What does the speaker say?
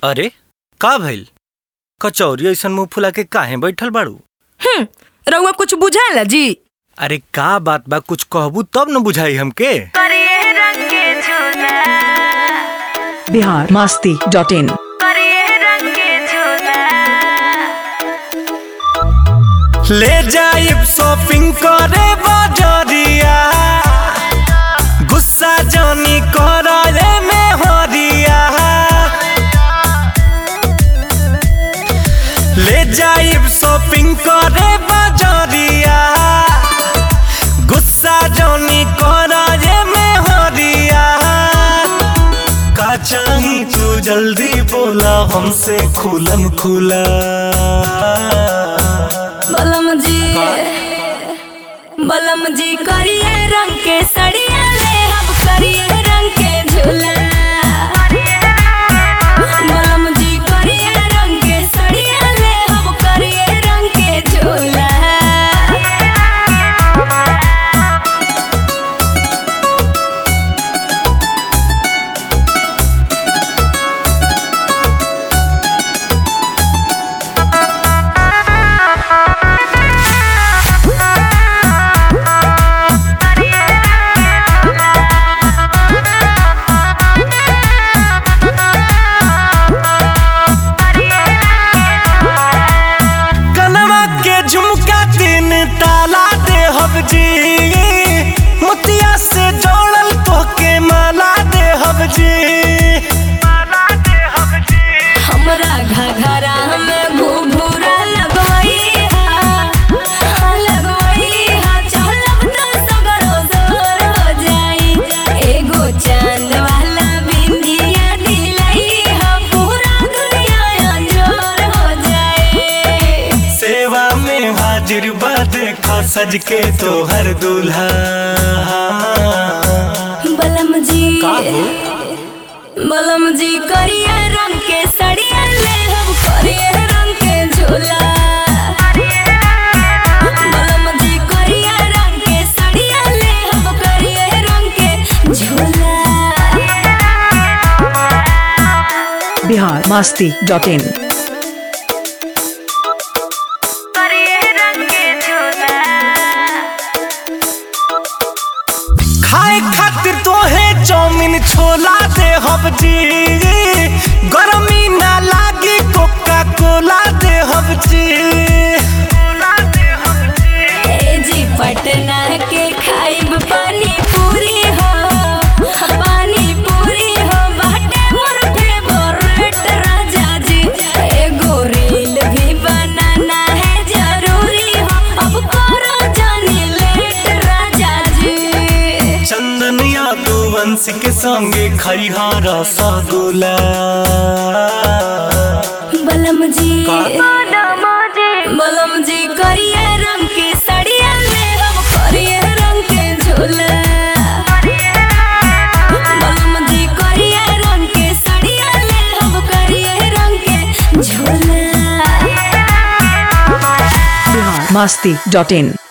अरे का भइल कचौरी ऐसन मुंह फुला के काहे बैठल बाड़ू हम्म रउआ कुछ बुझाला जी अरे का बात बा कुछ कहबू तब न बुझाई हमके बिहार मस्ती डॉट इन ले जाइब शॉपिंग करे बाजरिया गुस्सा जानी करे में हरिया ले जाइब शॉपिंग करे बाजरिया गुस्सा जानी करे में हरिया का चाही तू जल्दी बोला हमसे खुलम खुला बलम जी बलम जी करिए रंग के सड़िया ले हम करिए रंग के झूला बलम जी करिए रंग के सड़िया ले हम करिए रंग के झूला कनवा के झुमका तीन ताला दे हब जी मोतिया से जोड़ल तोके माला दे हब जी हमरा घघरा में घुघुरा लगवई हा लगवई हा चलब तो सगरो जोर हो जाई एगो चांद वाला बिंदिया दिलई हा पूरा दुनिया अंजोर हो जाए सेवा में हाजिर बा देखा सज के तोहर दूल्हा बलम जी का हो? बलम जी करिए रंग के सड़िया ले हम करिए रंग के झूला बलम जी करिए रंग के सड़िया ले हम करिए रंग के झूला बिहार मस्ती डॉट इन खाए खातिर तोहे चौमिन छोला दे हब जी गरमी ना लागी कोका कोला दे हब जी ए जी पटना के खाइब पानी पूरी हो पानी पूरी हो बाटे मोर फेवरेट राजा जी एगो रील भी बनाना है जरूरी हो अब करो जानी लेट राजा जी चंदन यादव वंश के संगे खैहा रसगुल्ला बलम जी का? बलम जी करिए रंग के सड़िया ले हम करिए रंग के झूला बलम जी करिए रंग के सड़िया ले हम करिए रंग के झूला बिहार मस्ती डॉट इन